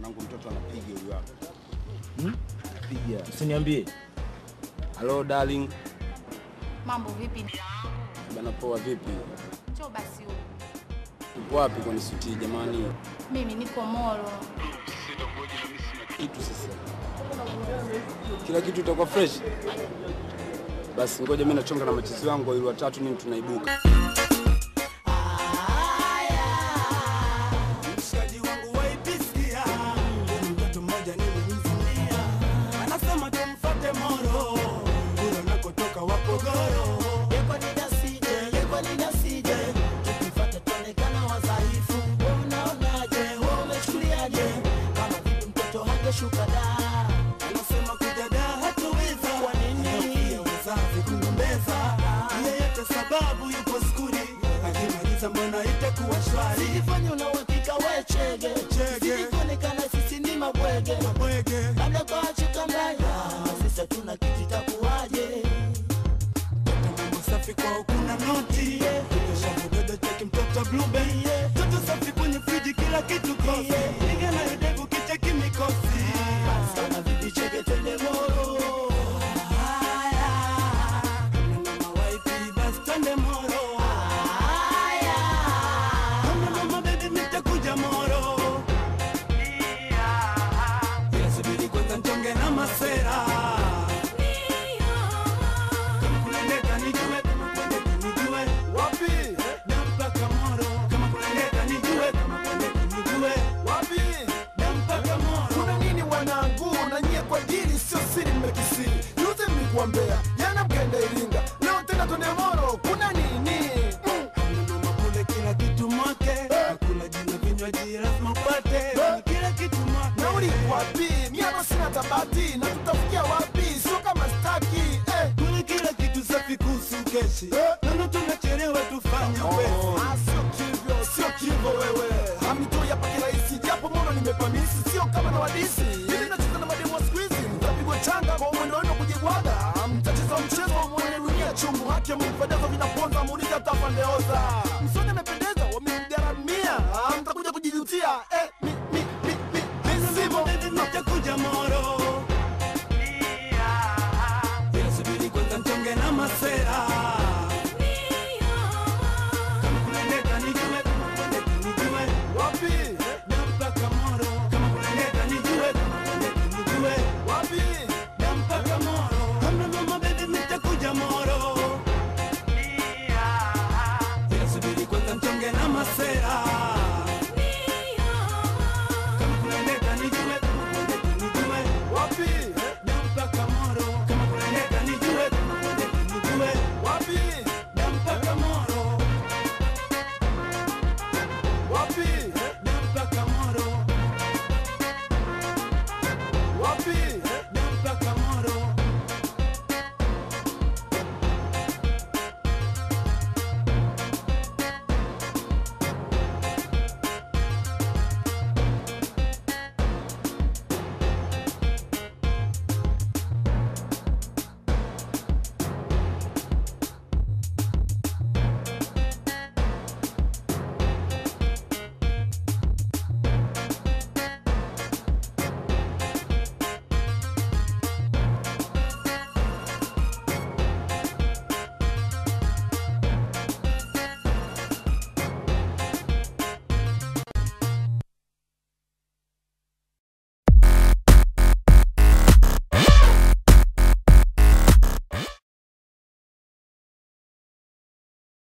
Mwanangu mtoto anapiga huyu hapa. Hmm? Piga. Usiniambie. Hello darling. Mambo vipi? Bana poa vipi? Njoo basi huku. Upo wapi kwa nisuti jamani? Mimi niko Moro. Kitu sasa. Kila kitu itakuwa fresh. Basi ngoja mimi nachonga na machizi wangu ili watatu nini tunaibuka. Mshikaji wangu waipisikia mtoto mmoja nilimzimia, anasema tumfuate Moro kule unakotoka Wapogoro. Yekwa ninasije, yekwa ninasije, tukimfuata tuonekana wadhaifu. Wewe unaonaje? Wewe umechukuliaje? Kama vipi mtoto hangeshuka da? Anasema kuja da hatuweza. Kwa nini? Wazazi kugombeza, yeyote sababu yupo skuli, akimaliza mbona itakuwa shwari? Sijifanye una uhakika we chege, sijikuonekana sisi ni mabwege, labda kwa chika mbaya, sisi hatuna kitu itakuwaje? mambo safi kwao kuna noti shavudodo cheki mtoto blueberry toto safi kwenye friji kila kitu kosi piga na yodevu kicheki mikosi sana vipi cheke twende moro haya mama waipi basi twende moro haya mama baby nitakuja moro ila subiri kwanza ntonge na masera kama kunendeka nijue kama kunendeka nijue wapi dampaka moro kama kunendeka nijue kama kunendeka nijue wapi dampaka moro kuna nini wanangu na nyie kwa dili sio siri mmekisiri yote mlikuambea jana mkaenda iringa leo tena twende moro kuna nini mm. Mnunua kule kila kitu mwake hakuna jina vinywaji lazima upate kila kitu mwake nauli wapi mi hapa sina tabati na tutafikia wapi sio kama staki eh. kule kila kitu safi kuhusu keshi nono tunachelewa tufanye upesi Ah, sio kivyo sio kivyo wewe hamtoi hapa kirahisi japo mono nimepamisi sio kama na wadisi ili nacheza na mademu wa siku hizi mtapigwa changa kwa mwendo wenu kujigwaga mtacheza mchezo wa mwene dunia chungu haki mfadazo vinaponza muuliza tapandeoza msoni amependeza wamemgaramia Ah, mtakuja kujijutia eh, mi, mi, mi, mi, mi, simo nitakuja moro ila subiri kwanza ntonge na masera kama kunendeka nijue kama kunendeka nijue wapi dampaka moro kama kunendeka nijue kama kunendeka nijue wapi dampaka moro hamna mama baby nitakuja moro ila subiri kwanza ntonge na masera